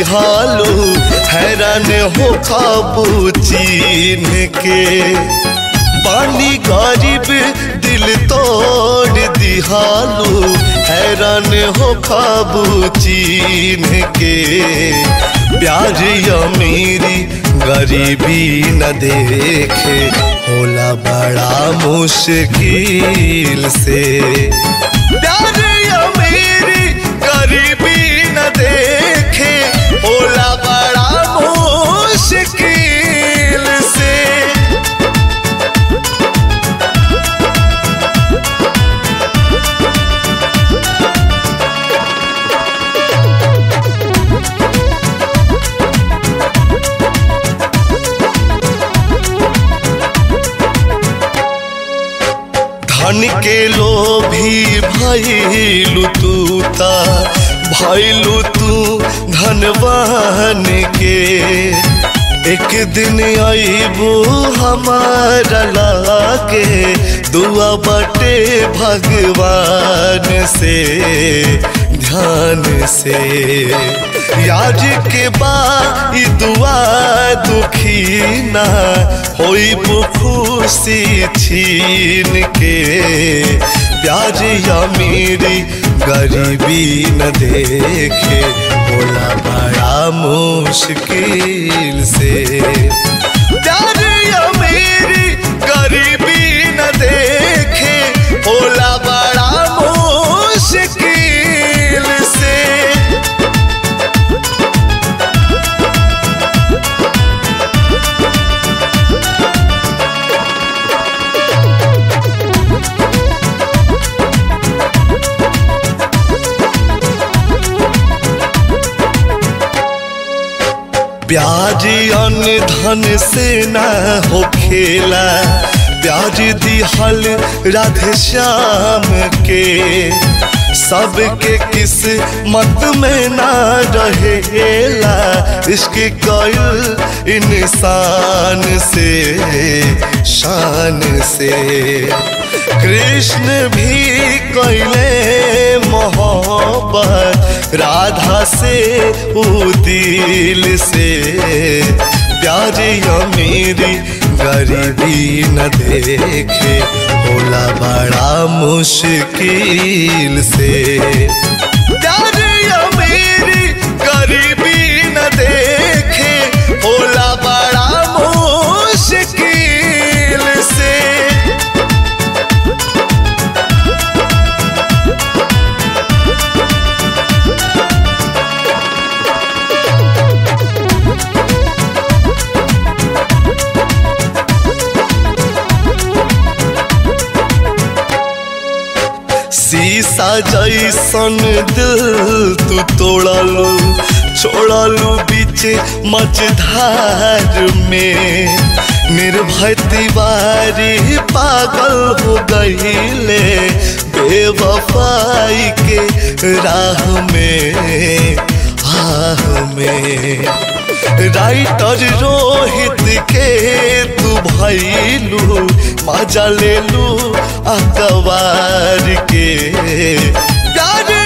दिहालू हैरान हो खाबू चीन के पानी गरीब दिल तोड़ दिहालू हैरान हो खाबू चीन के प्यार अमीरी गरीबी न देखे होला बड़ा मुश्किल से प्यार अमीरी गरीबी न देखे होला बड़ा मुश्किल से धन के लोभी भैलू तू ता भैलू तू धनवान के एक दिन आईबू हमारा लाके दुआ बटे भगवान से ध्यान से यार के बा ई दुआ दुखी ना होई खुशी छीन के प्यार अमीरी गरीबी न देखे बोला बड़ा मुश्किल से प्यार अमीरी गरीबी न देखे होला बड़ा मुश्किल से ब्याज अन्न धन से न हो खेला ब्याज दिहल राधे श्याम के सबके किस मत में ना रहेला इश्क कयल इंसान से शान से कृष्ण भी कैले मोहब्बत राधा से उ दिल से प्यार अमीरी गरीबी न देखे होला बड़ा मुश्किल से प्यार अमीरी गरीबी न देखे होला बड़ा मुश्किल से शीशा जैसन दिल तू तोड़लू छोड़लू बीच मझधार में निर्भय तिवारी पागल हो गईले बेवफाई के राह में आह में राइटर रोहित के तू भैलू मजा ले लू अखबार के प्यार